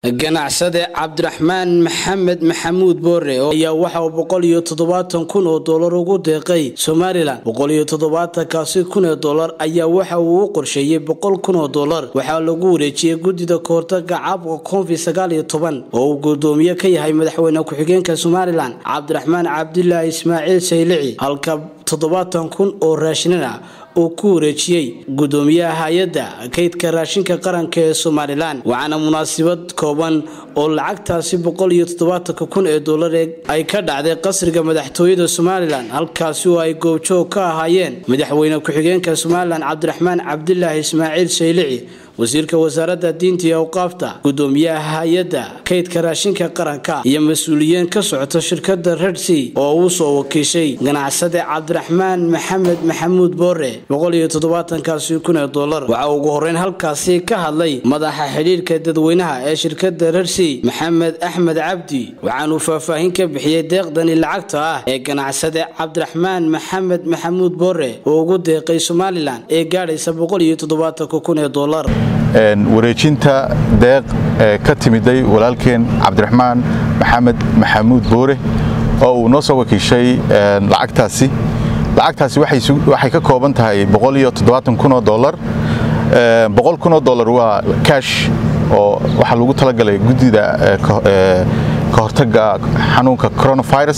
ganacsade cabdiraxmaan maxamed maxamuud boore ayaa waxa uu boqol iyo toddobaatan kun oo dollar ugu deeqay somalilan boqol iyo toddobaatankaasi kun ee dollar ayaa waxa uu u qorsheeyey boqol kun oo dollar waxaa lagu wareejiyey guddida kahortaga caabka konfi sagaal iyo toban oo uu guddoomiye ka yahay madaxweyne ku-xigeenka somalilan cabdiraxmaan cabdilaahi ismaaciil saylici halka toddobaatan kun oo raashinana uu ku wareejiyey guddoomiyaha hay-adda kaydka raashinka qaranka ee somalilan waxaana munaasabad kooban oo lacagtaasi boqol iyo toddobaatanka kun ee dollar ay ka dhacday qasriga madaxtooyada somalilan halkaasi oo ay goobjoog ka ahaayeen madaxweyne ku-xigeenka somalilan cabdiraxmaan cabdilaahi ismaaciil saylici wasiirka wasaaradda diinta iyo awqaafta guddoomiyaha hay-adda kaydka raashinka qaranka iyo mas-uuliyiin ka socota shirkadda redsi oo uu soo wakiishay ganacsade cabdiraxmaan maxamed maxamuud boore boqol iyo toddobaatankaasi kun ee dollar waxaa ugu horeyn halkaasi ka hadlay madaxa xidhiirka dadweynaha ee shirkadda redsi maxamed axmed cabdi waxaanuu faahfaahin ka bixiyey deeqdani lacagta ah ee ganacsade cabdiraxmaan maxamed maxamuud boore oo ugu deeqay somalilan ee gaadhaysa boqol iyo toddobaatanka kun ee dollar wareejinta deeq ee ka timiday walaalkeen cabdiraxmaan maxamed maxamuud boore oo uu noo soo wakiishay lacagtaasi lacagtaasi waxay ka kooban tahay kunoo dolar kunoo dolar waa kash oo waxaa lagu talagalay guddida ka hortaga xanuunka coronavirus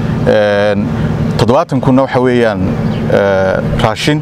kunna waxa weeyaan raashin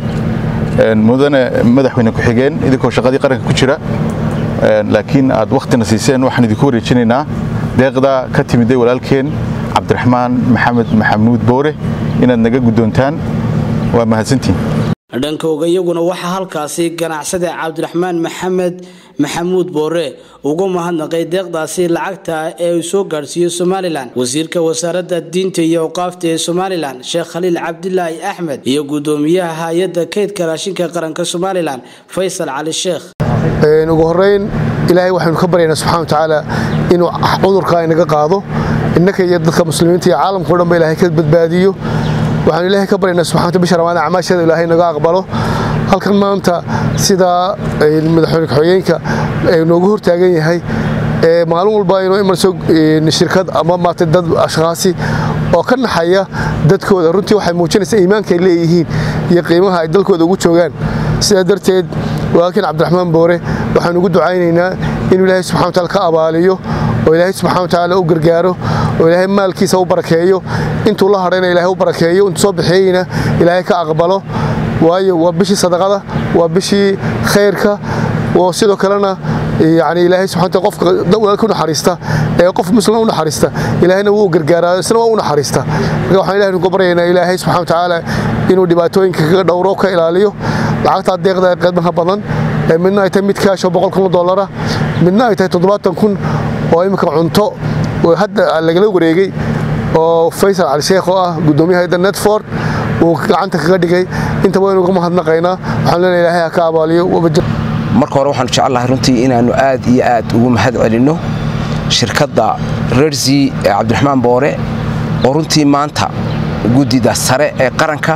mudane madaxweyne ku-xigeen idinkoo shaqadii qaranka ku jira laakiin aad wakhtina siiseen waxaan idinku wareejinaynaa deeqda ka timiday walaalkeen cabdiraxmaan maxamed maxamuud boore inaad naga guddoontaan waa mahadsantiin dhankooga iyaguna waxaa halkaasi ganacsade cabdiraxmaan maxamed maxamuud boore ugu mahadnaqay deeqdaasi lacagta ee uu soo gaadhsiiyey somalilan wasiirka wasaaradda diinta iyo awqaafta ee somalilan sheekh khaliil cabdilaahi axmed iyo guddoomiyaha hay-adda kaydka raashinka qaranka somalilan faysal cali sheekh ugu horeyn ilaahay waxaynu ka baryaynaa subxana watacaala inuu cudurka inaga qaado innaka iyo dadka muslimiinta iyo caalamkao dhan ba ilahay ka badbaadiyo waxaanu ilaahay ka baryaynaa subxanta bisha ramadaan acmaasheeda ilaahay naga aqbalo halkan maanta sidaa madaxweyne ku-xigeenka noogu hortaagan yahay maalin walba inuu imanayso shirkad ama maata dad ashkhaasi oo ka naxaya dadkooda runtii waxay muujinaysaa iimaanka ay leeyihiin iyo qiimaha ay dalkooda ugu joogaan sidaa darteed walaalkiin cabdiraxmaan boore waxaanu ugu ducaynaynaa inuu ilaahay subxana wataala ka abaaliyo oo ilaahay subxana watacaala u gargaaro oo ilaahay maalkiisa u barakeeyo intuu la hadhayna ilaahay u barakeeyo intuu soo bixiyeyna ilaahay ka aqbalo waayo waa bishii sadaqada waa bishii khayrka oo sidoo kalena yani ilaahay subxana qofka walaalka u naxariista ee qof muslim u naxariista ilaahayna wuu gargaaraa isna waa u naxariista marka waxaan ilahay nugu baryaynaa ilaahay subxana watacaala inuu dhibaatooyinka kaga dhowro ka ilaaliyo lacagtaa deeqda qiimaha badan midna ay tahay mid kaashoo boqol kun oo dollara midna ay tahay toddobaatan kun oo imminka cunto hadda lagala wareegay oo faysal cali sheekh oo ah guddoomiyaha hayadda netford uu gacanta kaga dhigay intaba waynu uga mahadnaqaynaa waxaan leenahay ilaahay ha ka abaaliyo marka hore waxaanu jecelnahay runtii inaannu aad iyo aad ugu mahad celinno shirkadda rersi ee cabdiraxmaan boore oo runtii maanta guddida sare ee qaranka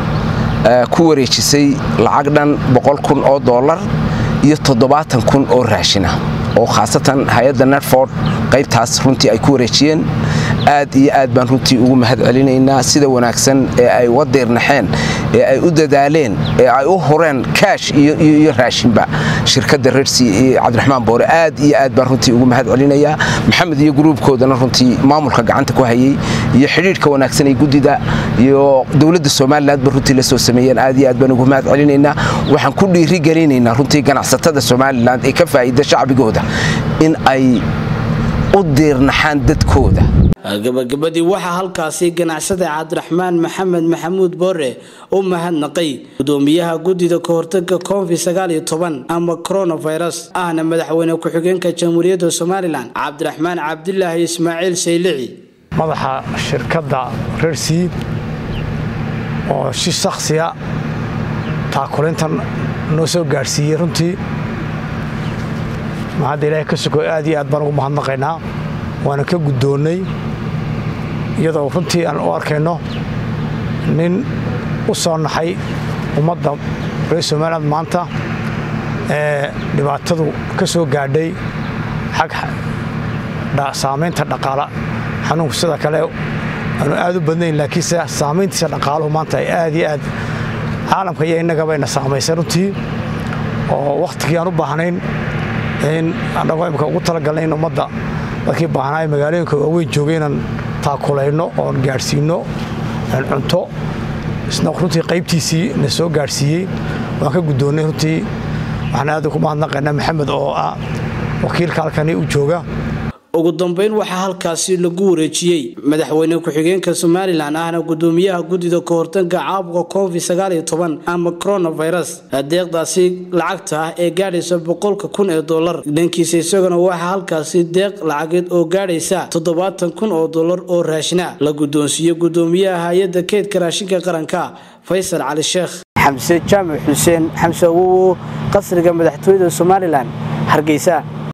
ku wareejisay lacag dhan boqol kun oo dollar iyo toddobaatan kun oo raashina oo khaasatan hay-adda netford qaybtaas runtii ay ku wareejiyeen aad iyo aad baan runtii ugu mahad celinaynaa sida wanaagsan ee ay uga diirnaxeen ee ay u dadaaleen ee ay u hureen kaash iyo raashinba shirkadda rersi iyo cabdiraxmaan boore aad iyo aad baan runtii ugu mahad celinayaa maxamed iyo gruubkoodana runtii maamulka gacanta ku hayey iyo xidhiidhka wanaagsan ee guddida iyo dowladda somalilan ba runtii la soo sameeyeen aad iyo aad baan ugu mahad celinaynaa waxaan ku dhiirigelinaynaa runtii ganacsatada somalilan ee ka faa'iida shacbigooda in ay u diirnaxaan dadkooda gabagabadii waxaa halkaasi ganacsade cabdiraxmaan maxamed maxamuud boore u mahadnaqay guddoomiyaha guddida kahortaga konfi sagaal iyo toban ama coronavirus ahna madaxweyne ku-xigeenka jamhuuriyadda somalilan cabdiraxmaan cabdilaahi ismaaciil saylici madaxa shirkadda rersiid oo si shakhsiya taakulintan noo soo gaadhsiiyey runtii mahadda ilaahay ka sugo aad iyo aad baan ugu mahadnaqaynaa waana ka guddoonnay iyadoo runtii aan u arkayno nin u soo naxay ummadda reer somaliland maanta ee dhibaatadu ka soo gaadhay xag saamaynta dhaqaala xanuunku sida kale aanu aad u badnayn laakiinse saamayntiisa dhaqaaluhu maanta ay aad iyo aad caalamka iyo innagabayna saamaysay runtii oo wakhtigii aan u baahnayn in annagoo imika ugu talagalnay in ummadda dadkii baahnaa ee magaalooyinka waaweyn joogay inaan taakulayno oon gaadhsiinno cunto isna runtii qaybtiisii na soo gaadhsiiyey waan ka guddoonnay runtii waxaan aad ugu mahadnaqaynaa maxamed oo ah wakiilka halkani u jooga ugu dambeyn waxaa halkaasi lagu wareejiyey madaxweyne ku-xigeenka somalilan ahna gudoomiyaha guddida kahortanka caabuqa covid ama coronavirus deeqdaasi lacagta ah ee gaadhaysa boqolka kun ee dolar dhankiisa isaguna waxaa halkaasi deeq lacageed oo gaadhaysa toddobaatan kun oo dolar oo raashina la guddoonsiiye gudoomiyaha hay-adda keydka raashinka qaranka faysal cali sheekh xamse jaamac xuseen xamse awowo qasriga madaxtooyada somalilan hargeysa